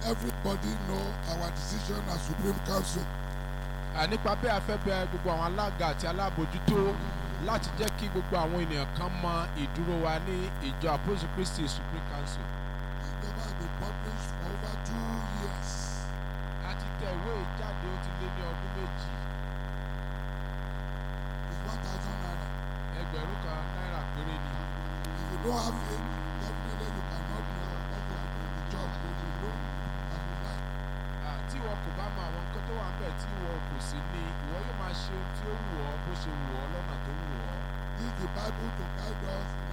everybody know our decision as Supreme Council. À, nípa bẹ́ẹ̀ a fẹ́ bẹ gbogbo àwọn alága àti alábòjútó láti jẹ́ kí gbogbo àwọn ènìyàn kan mọ ìdúró wa ní ìjọ apostle christy supreme council. The paper has been published for over two years. a ti tẹ ìwé ìjáde ó ti lé ní ọdún méjì It's one thousand naira. ẹgbẹ̀rún kan náírà péré ni. If you don't have it, definitely you cannot know what you are doing the job that you know as you like. À, tí ìwọ kò bá mọ àwọn nǹkan tó wà bẹ́ẹ̀ tí ìwọ kò sí ní ìwọ yóò máa ṣe ohun tí ó wù ọ́ bó ṣe wù ọ́ lọ́nà tó wù ọ́. Use the Bible to guide us